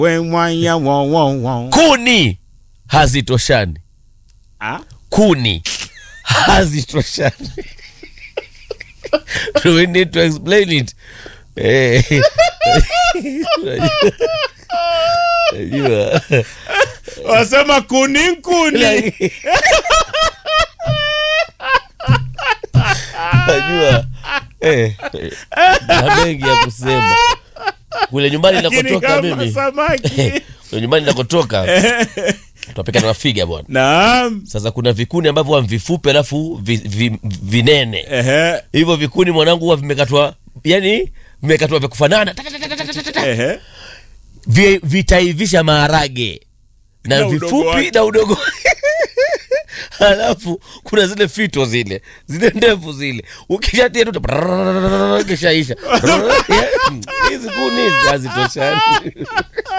wemwaya wo wo wo. kuni hazitoshani Ah? kuni hazitoshani Do we need to explain it Eh. Unajua. wasema kuni nkuni Unajua. Eh. na mengi ya kusema kule nyumbani Lakini nakotoka kama mimi samaki kule nyumbani nakotoka tunapika na figa bwana naam sasa kuna vikuni ambavyo huwa vifupi alafu vi, vi, vinene Ehe, hivyo vikuni mwanangu huwa vimekatwa yani vimekatwa vya kufanana ehe. Vi- vitaivisha maharage na, Na udogo vifupi wake. na udogo halafu kuna zile fito zile zile ndefu zile ukishatia tu kishaisha hizi kuni hizi hazitoshani